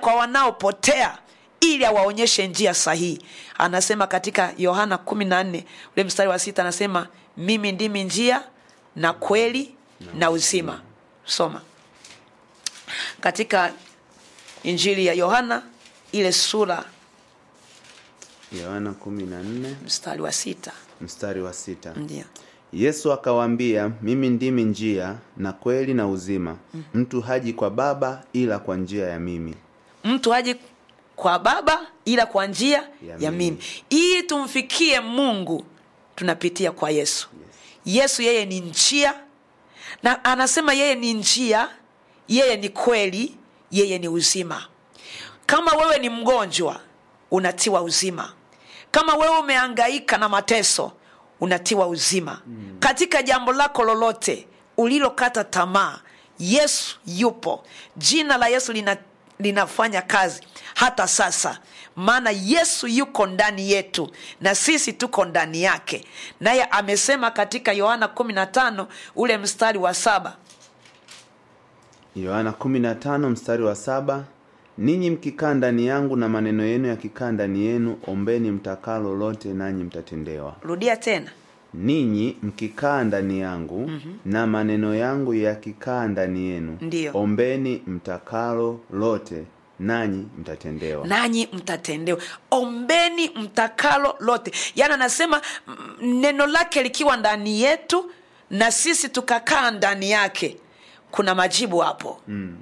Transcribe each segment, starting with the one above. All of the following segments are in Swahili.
kwa wanaopotea ili awaonyeshe njia sahihi anasema katika yohana 14 ule mstari wa sita anasema mimi ndimi njia na kweli na uzima soma katika injili ya yohana ile sura yohana 14 mstari wa sita mstari wa sita ndio yesu akawaambia mimi ndimi njia na kweli na uzima mtu haji kwa baba ila kwa njia ya mimi mtu haji kwa baba ila kwa njia ya, Ya mimi mimi. ili tumfikie mungu tunapitia kwa yesu yesu yeye ni njia na anasema yeye ni njia yeye ni kweli yeye ni uzima kama wewe ni mgonjwa unatiwa uzima kama wewe umeangaika na mateso unatiwa uzima mm. katika jambo lako lolote ulilokata tamaa yesu yupo jina la yesu lina, linafanya kazi hata sasa maana yesu yuko ndani yetu na sisi tuko ndani yake naye amesema katika yohana 15 ule mstari wa saba yohana 15 mstari wa saba ninyi mkikaa ndani yangu na maneno yenu yakikaa ndani yenu ombeni mtakalo lote nanyi mtatendewa rudia tena ninyi mkikaa ndani yangu mm-hmm. na maneno yangu yakikaa ndani yenu Ndiyo. ombeni mtakalo lote nanyi mtatendewa nanyi mtatendewa ombeni mtakalo lote yaani anasema mm, neno lake likiwa ndani yetu na sisi tukakaa ndani yake kuna majibu hapo mm.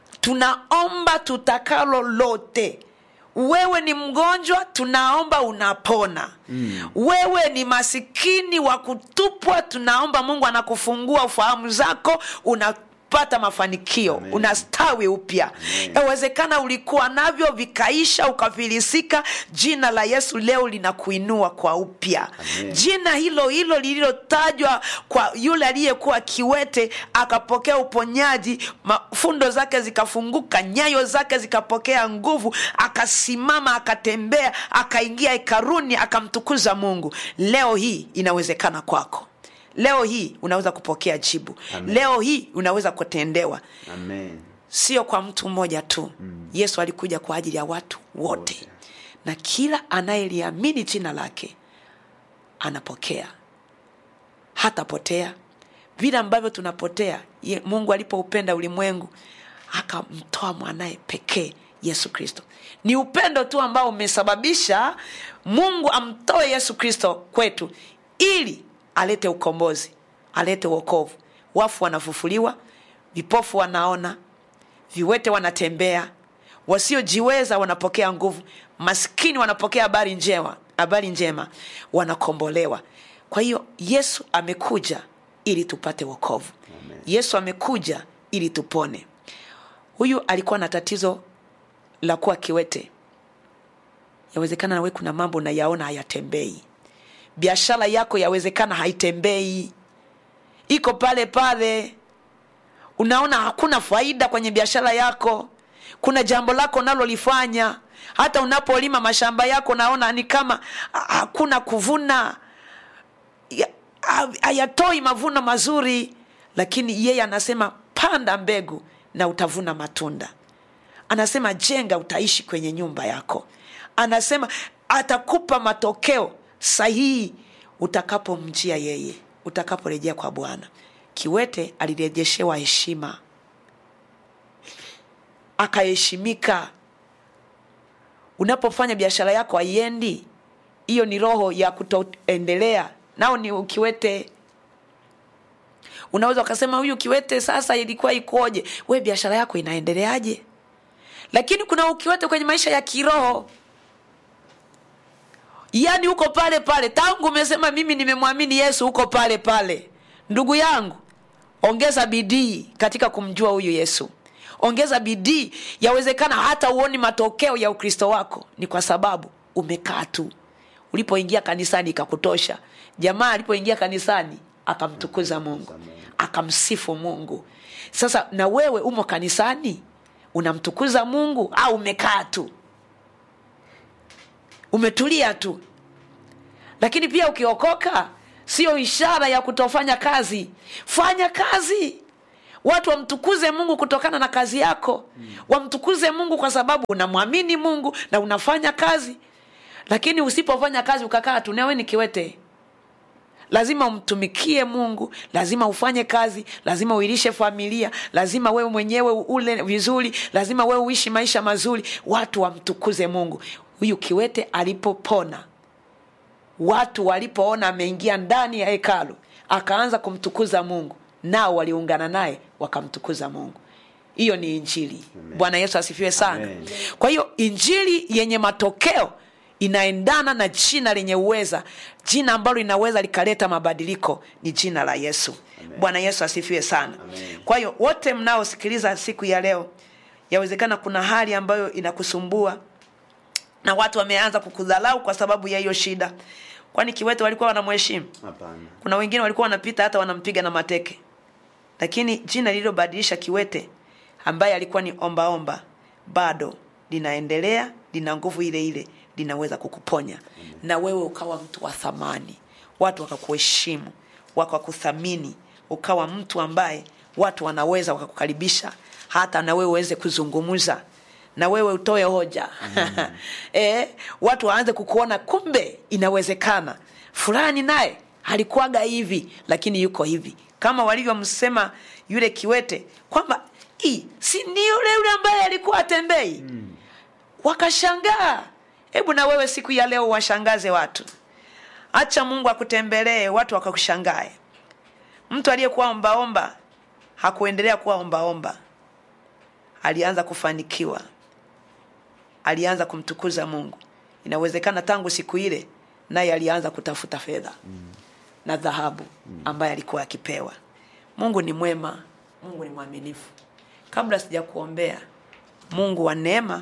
tunaomba tutakalo lote wewe ni mgonjwa tunaomba unapona mm. wewe ni masikini wa kutupwa tunaomba mungu anakufungua ufahamu zako unapata mafanikio Amen. unastawi upya yawezekana ulikuwa navyo vikaisha ukafilisika jina la yesu leo linakuinua kwa upya Amen. jina hilo hilo lililotajwa kwa yule aliyekuwa kiwete akapokea uponyaji fundo zake zikafunguka nyayo zake zikapokea nguvu akasimama akatembea akaingia hekaruni akamtukuza mungu leo hii inawezekana kwako leo hii unaweza kupokea jibu Amen. leo hii unaweza kutendewa amen sio kwa mtu mmoja tu mm. yesu alikuja kwa ajili ya watu wote Wote. na kila anayeliamini jina lake anapokea hatapotea vile ambavyo tunapotea ye, mungu alipoupenda ulimwengu akamtoa mwanaye pekee yesu kristo ni upendo tu ambao umesababisha mungu amtoe yesu kristo kwetu ili alete ukombozi alete uokovu wafu wanafufuliwa vipofu wanaona viwete wanatembea wasiojiweza wanapokea nguvu maskini wanapokea habari njema habari njema wanakombolewa kwa hiyo yesu amekuja ili tupate wokovu Amen. yesu amekuja ili tupone huyu alikuwa na tatizo la kuwa kiwete yawezekana nawe kuna mambo unayaona hayatembei biashara yako yawezekana haitembei iko pale pale unaona hakuna faida kwenye biashara yako kuna jambo lako unalolifanya hata unapolima mashamba yako naona ni kama ah, hakuna kuvuna Ya- ha- hayatoi mavuno mazuri lakini yeye anasema panda mbegu na utavuna matunda anasema jenga utaishi kwenye nyumba yako anasema atakupa matokeo sahihi utakapomjia yeye utakaporejea kwa bwana kiwete alirejeshewa heshima akaheshimika unapofanya biashara yako haiendi hiyo ni roho ya kutoendelea nao ni ukiwete unaweza ukasema huyu kiwete sasa ilikuwa ikoje we biashara yako inaendeleaje lakini kuna ukiwete kwenye maisha ya kiroho yaani uko pale pale tangu umesema mimi nimemwamini yesu uko pale pale ndugu yangu ongeza bidii katika kumjua huyu yesu ongeza bidii yawezekana hata uoni matokeo ya ukristo wako ni kwa sababu umekaa tu ulipoingia kanisani ikakutosha jamaa alipoingia kanisani akamtukuza mungu akamsifu mungu sasa na wewe umo kanisani unamtukuza mungu au umekaa tu umetulia tu lakini pia ukiokoka sio ishara ya kutofanya kazi fanya kazi watu wamtukuze mungu kutokana na kazi yako wamtukuze mungu kwa sababu unamwamini mungu na unafanya kazi lakini usipofanya kazi ukakaa tu nawe ni kiwete lazima umtumikie mungu lazima ufanye kazi lazima uilishe familia lazima wewe mwenyewe ule vizuri lazima wewe uishi maisha mazuri watu wamtukuze mungu huyu kiwete alipopona watu walipoona ameingia ndani ya hekalu akaanza kumtukuza mungu nao waliungana naye wakamtukuza mungu hiyo ni injili bwana yesu asifiwe sana Amen. kwa hiyo injili yenye matokeo inaendana na jina lenye uweza jina ambalo linaweza likaleta mabadiliko ni jina la yesu bwana yesu asifiwe sana Amen. kwa hiyo wote mnaosikiliza siku ya leo yawezekana kuna hali ambayo inakusumbua na watu wameanza kukudhalau kwa sababu ya hiyo shida kwani kiwete walikuwa wanamheshimu hapana kuna wengine walikuwa wanapita hata wanampiga na mateke lakini jina lililobadilisha kiwete ambaye alikuwa ni ombaomba omba, bado linaendelea lina nguvu ile ile linaweza kukuponya na wewe ukawa mtu wa thamani watu wakakuheshimu wakakuthamini ukawa mtu ambaye watu wanaweza wakakukaribisha hata na wewe uweze kuzungumza na wewe utoe hoja e, watu waanze kukuona kumbe inawezekana fulani naye alikuwaga hivi lakini yuko hivi kama walivyomsema yule kiwete kwamba "Ii, si ni yule yule ambaye alikuwa atembei mm. wakashangaa hebu na wewe siku ya leo washangaze watu acha mungu akutembelee watu wakakushangae mtu aliyekuwa ombaomba hakuendelea kuwa ombaomba alianza kufanikiwa alianza kumtukuza mungu inawezekana tangu siku ile naye alianza kutafuta fedha mm. na dhahabu ambaye alikuwa akipewa mungu ni mwema mungu ni mwaminifu kabla sija kuombea mungu wa neema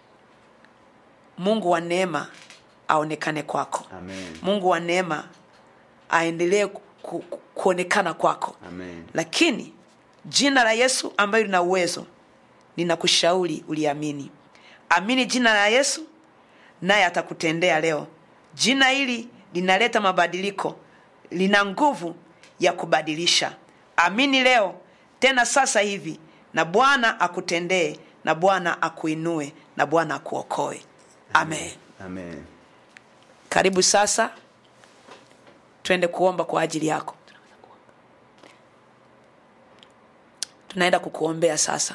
mungu wa neema aonekane kwako Amen. mungu wa neema aendelee ku, ku, kuonekana kwako Amen. lakini jina la yesu ambayo lina uwezo ninakushauri uliamini amini jina la yesu naye atakutendea leo jina hili linaleta mabadiliko lina nguvu ya kubadilisha amini leo tena sasa hivi na bwana akutendee na bwana akuinue na bwana akuokoe amen Amen. karibu sasa twende kuomba kwa ajili yako tunaenda kukuombea sasa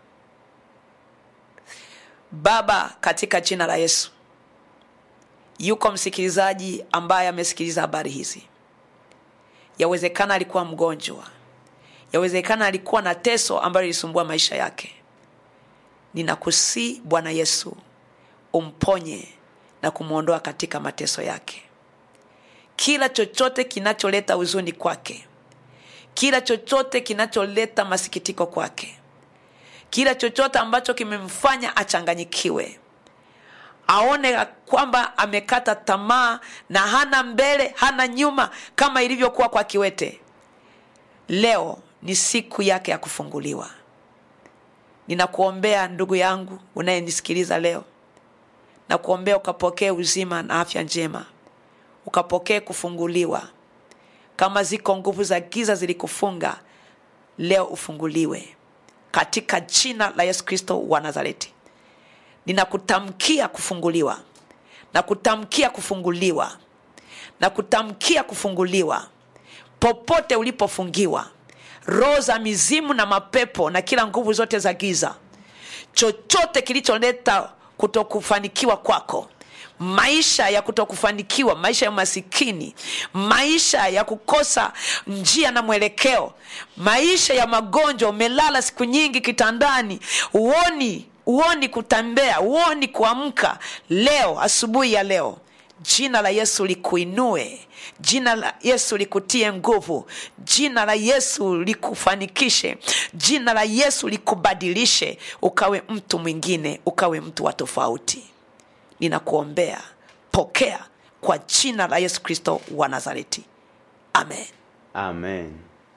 baba katika jina la yesu yuko msikilizaji ambaye amesikiliza habari hizi yawezekana alikuwa mgonjwa yawezekana alikuwa na teso ambayo ilisumbua maisha yake ninakusii bwana yesu umponye na kumwondoa katika mateso yake kila chochote kinacholeta huzuni kwake kila chochote kinacholeta masikitiko kwake kila chochote ambacho kimemfanya achanganyikiwe aone ya kwamba amekata tamaa na hana mbele hana nyuma kama ilivyokuwa kwa kiwete leo ni siku yake ya kufunguliwa ninakuombea ndugu yangu unayenisikiliza leo na kuombea ukapokee uzima na afya njema ukapokee kufunguliwa kama ziko nguvu za giza zilikufunga leo ufunguliwe katika jina la yesu kristo wa nazareti ninakutamkia kufunguliwa na kutamkia kufunguliwa na kutamkia kufunguliwa popote ulipofungiwa roho za mizimu na mapepo na kila nguvu zote za giza chochote kilicholeta kutokufanikiwa kwako maisha ya kutokufanikiwa maisha ya masikini maisha ya kukosa njia na mwelekeo maisha ya magonjwa umelala siku nyingi kitandani uoni uoni kutembea uoni kuamka leo asubuhi ya leo jina la yesu likuinue jina la yesu likutie nguvu jina la yesu likufanikishe jina la yesu likubadilishe ukawe mtu mwingine ukawe mtu wa tofauti ninakuombea pokea kwa jina la yesu kristo wa nazareti amen Amen.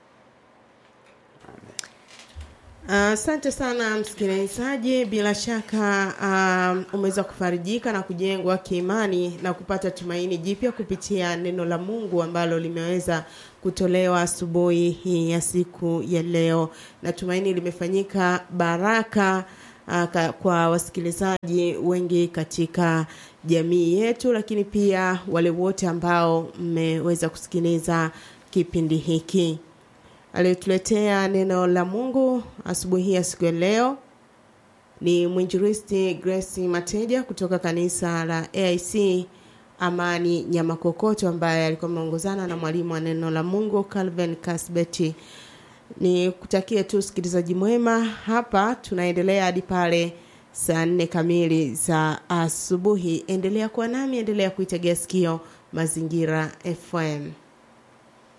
Asante uh, sana msikilizaji, bila shaka um, umeweza kufarijika na kujengwa kiimani na kupata tumaini jipya kupitia neno la Mungu ambalo limeweza kutolewa asubuhi hii ya siku ya leo. Natumaini limefanyika baraka uh, ka- kwa wasikilizaji wengi katika jamii yetu, lakini pia wale wote ambao mmeweza kusikiliza kipindi hiki. Aliyetuletea neno la Mungu asubuhi hii ya siku ya leo ni mwinjilisti Grace Mateja kutoka kanisa la AIC Amani Nyamakokoto, ambaye alikuwa ameongozana na mwalimu wa neno la Mungu Calvin Kasbeti. Ni kutakie tu usikilizaji mwema. Hapa tunaendelea hadi pale saa nne kamili za asubuhi. Endelea kuwa nami, endelea kuitegea sikio Mazingira FM.